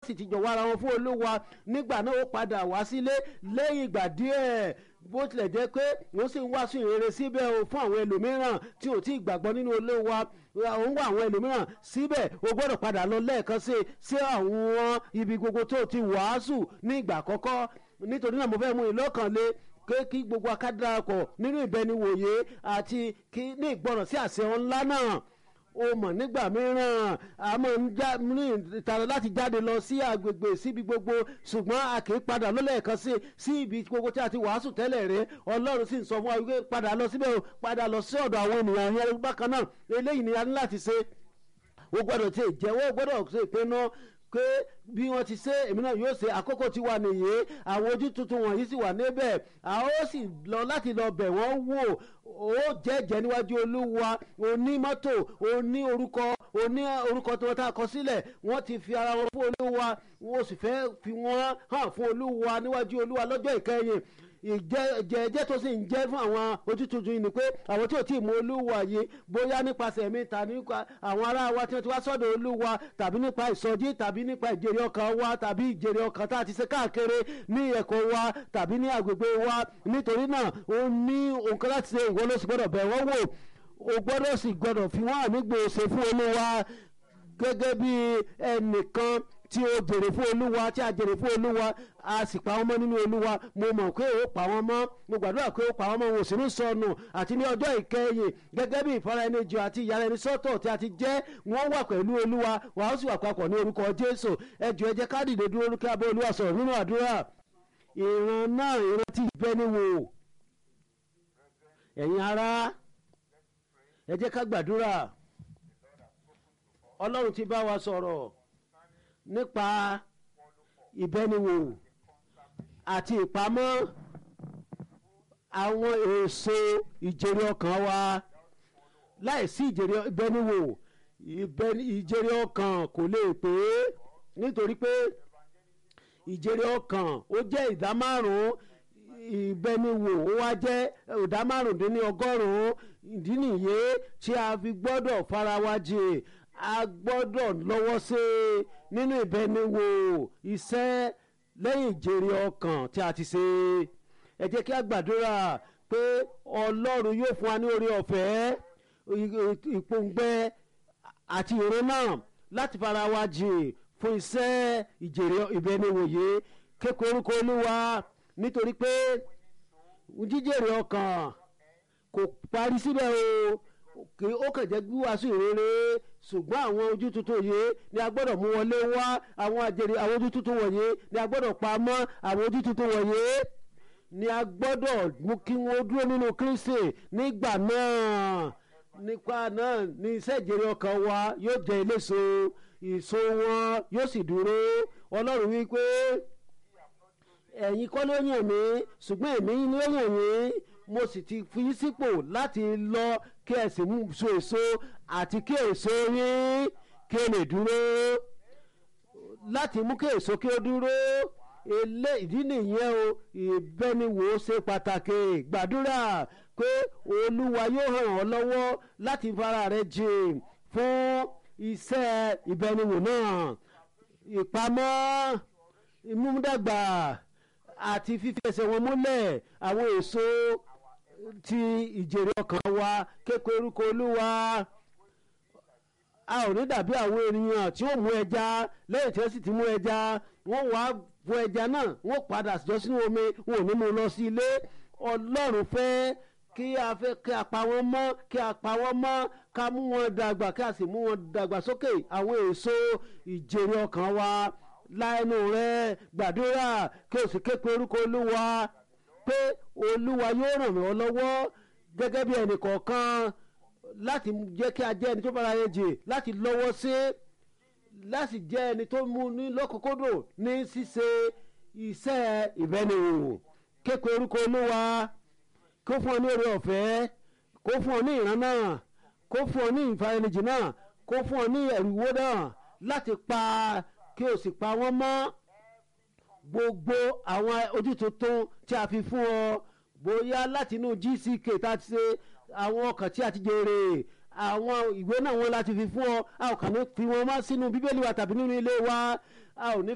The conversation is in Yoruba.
sì ti jọ̀wọ́ ara wọn fún olúwa nígbà náà ó padà wá sílé lẹ́yìn ìgbà díẹ̀ bó tilẹ̀ jẹ́ pé wọ́n sì ń wàásù ìrere síbẹ̀ o fún àwọn ẹlòmíràn tí ò tí ì gbàgbọ́ nínú olúwa òun wà àwọn ẹlòmíràn síbẹ̀ o gbọ́dọ̀ padà lọ lẹ́ẹ̀kan sí sí àwọn ibi gbogbo tó ti wàásù ní ìgbà àkọ́kọ́ nítorí náà mo fẹ́ mú ìlọ́kànlé pé kí gbogbo akádàpọ̀ nínú ìbẹniwòye àti kí ní ìgbọràn sí àṣẹ ńlá náà o mọ̀ nígbà mìíràn a máa ń já ní ìtara láti jáde lọ sí agbègbè síbi gbogbo ṣùgbọ́n a kì í padà lọ́lẹ́ẹ̀kan sí sí ibi gbogbo tí a ti wàásù tẹ́lẹ̀ rẹ ọlọ́run sì ń sọ fún wa wípé padà lọ síbẹ̀ o padà lọ sí ọ̀dọ̀ àwọn ènìyàn yẹn bákan náà eléyìí ni a ní láti ṣe o gbọ́dọ̀ ti jẹ́wọ́ o gbọ́dọ̀ ṣe ìpinnu pé bí wọ́n ti ṣe èmi náà yóò ṣe àkókò tí wà nìyí àwọn ojú tuntun wọ̀nyí sì wà níbẹ̀ a ó sì lọ láti lọ bẹ̀ wọ́n wò ó jẹ́jẹ́ níwájú olúwa oní mọ́tò oní orúkọ oní orúkọ tí wọ́n ta kọ sílẹ̀ wọ́n ti fi ara wọn fún olúwa wọ́n sì fẹ́ fi wọ́n hàn fún olúwa níwájú olúwa lọ́jọ́ ìkẹyìn ìjẹ́jẹ́ tó sì ń jẹ́ fún àwọn ojú tuntun yìí ni pé àwọn tí ò tí ì mú olúwa yìí bóyá nípasẹ̀ mi ta nípa àwọn ará wa tí wọ́n ti wá sọ́dọ̀ olúwa tàbí nípa ìsọjí tàbí nípa ìjèrè ọkàn wa tàbí ìjèrè ọkàn tá a ti ṣe káàkiri ní ẹ̀kọ́ wa tàbí ní agbègbè wa nítorí náà ó ní nǹkan láti ṣe ìwọ ló sì gbọ́dọ̀ bẹ̀ wọ́n wò o gbọ́dọ̀ sì gbọ́dọ̀ fi wọ́n ànígbòsè fún olúwa gẹ́gẹ́ bí ẹnìkan tí o jèrè fún olúwa tí a jèrè fún olúwa a sì pa wọ́n mọ́ nínú olúwa mo mọ̀ pé ó pa wọ́n mọ́ mo gbàdúrà pé ó pa wọ́n mọ́ wọn ò sì ní sọnù àti ní ọjọ́ ìkẹyìn gẹ́gẹ́ bí ìfara ẹni jọ àti ìyára ẹni sọ́tọ̀ tí a ti jẹ́ wọ́n wà pẹ̀lú olúwa wàá ó sì wà papọ̀ ní orúkọ jésù ẹ jọ̀ọ́ ẹ jẹ́ ká dìde dúró lókè abẹ́ olúwa sọ̀rọ̀ nínú àdúrà ìran náà ìran tí ìbẹ́ ni wò ẹ̀yin ará ẹ jẹ́ ká gbàdúrà ọlọ́run ti bá wa sọ̀rọ̀ nípa ìbẹ́niwò àti ìpamọ́ àwọn èso ìjèrè ọkàn wa láìsí ìjèrè ìbẹ́niwò ìjèrè ọkàn kò lè pé nítorí pé ìjèrè ọkàn ó jẹ́ ìdá márùn-ún ìbẹ́niwò ó wá jẹ́ ìdá márùndínní ọgọ́rùn-ún ìdí nìyí tí a fi gbọ́dọ̀ fara wa jìn a gbọ́dọ̀ lọ́wọ́ sí i nínú ìbẹniwò iṣẹ́ lẹ́yìn ìjèrè ọkàn tí a ti ṣe ẹ jẹ́ kí a gbàdúrà pé ọlọ́run yóò fún wa ní orí ọ̀fẹ́ ìpòǹgbẹ àti ìró náà láti fara wa jìn fún iṣẹ́ ìjèrè ìbẹniwò yìí kékeré orúkọ olúwa nítorí pé jíjèrè ọkàn kò parí síbẹ̀ o kì ó kàn jẹ́ gbíwàásù ìrere ṣùgbọ́n àwọn ojú tuntun yìí ni a gbọ́dọ̀ mú wọlé wá àwọn àjèrè àwọn ojú tuntun wọ̀nyí ni a gbọ́dọ̀ pa mọ́ àwọn ojú tuntun wọ̀nyí ni a gbọ́dọ̀ mú kí wọ́n dúró nínú Kristi nígbà náà nípa náà ni iṣẹ́ ìjèrè ọkàn wa yóò jẹ́ eléso ìso wọn yóò sì dúró Ọlọ́run wí pé ẹ̀yin kọ́ ló yàn mí ṣùgbọ́n èmi ló yàn yín mo sì ti fi sípò láti lọ kí ẹ sì mú so èso àti kí èso yín kí ó lè dúró láti mú kí èso kí ó dúró ilé ìdí nìyẹn o ìbẹniwò ṣe pàtàkì gbàdúrà pé olúwa yóò ràn ọ́ lọ́wọ́ láti fara rẹ jìn fún iṣẹ́ ìbẹniwò náà ìpamọ́ ìmúdàgbà àti fífi ẹsẹ̀ wọn múlẹ̀ àwọn èso ti ìjèrè ọkàn wa kékeré orúkọ olúwa a ò ní dàbí àwọn ènìyàn tí ó mú ẹja lẹ́yìn tí wọ́n sì ti mú ẹja wọ́n wá fún ẹja náà wọ́n padà jọ sínú omi wọn ò ní mú lọ sí ilé ọlọ́run fẹ́ kí a fẹ́ kí a pa wọ́n mọ́ kí a pa wọ́n mọ́ ká mú wọn dàgbà kí a sì mú wọn dàgbà sókè àwọn èso ìjèrè ọkàn wa láẹnu rẹ gbàdúrà kí o sì ké pe orúkọ olúwa pé olúwa yóò ràn mí lọ́wọ́ gẹ́gẹ́ bí ẹnì kọ̀ọ̀kan láti jẹ́ kí a jẹ́ ẹni tó bára yẹn jì láti lọ́wọ́ sí láti jẹ́ ẹni tó mú ní lọ́kòkòdò ní ṣíṣe iṣẹ́ ìbẹ́niwò ké pe orúkọ olúwa kó fún ọ ní oore ọ̀fẹ́ kó fún ọ ní ìran náà kó fún ọ ní ìfaranijì náà kó fún ọ ní ẹ̀rùwó náà láti pa kí o sì pa wọ́n mọ́ gbogbo àwọn ojú tuntun tí a fi fún ọ bóyá láti inú GCK tá a ti ṣe àwọn ọkàn tí a ti jèrè àwọn ìwé náà wọn láti fi fún ọ a ò kàn ní fi wọn wá sínú bíbélì wa tàbí nínú ilé wa a ò ní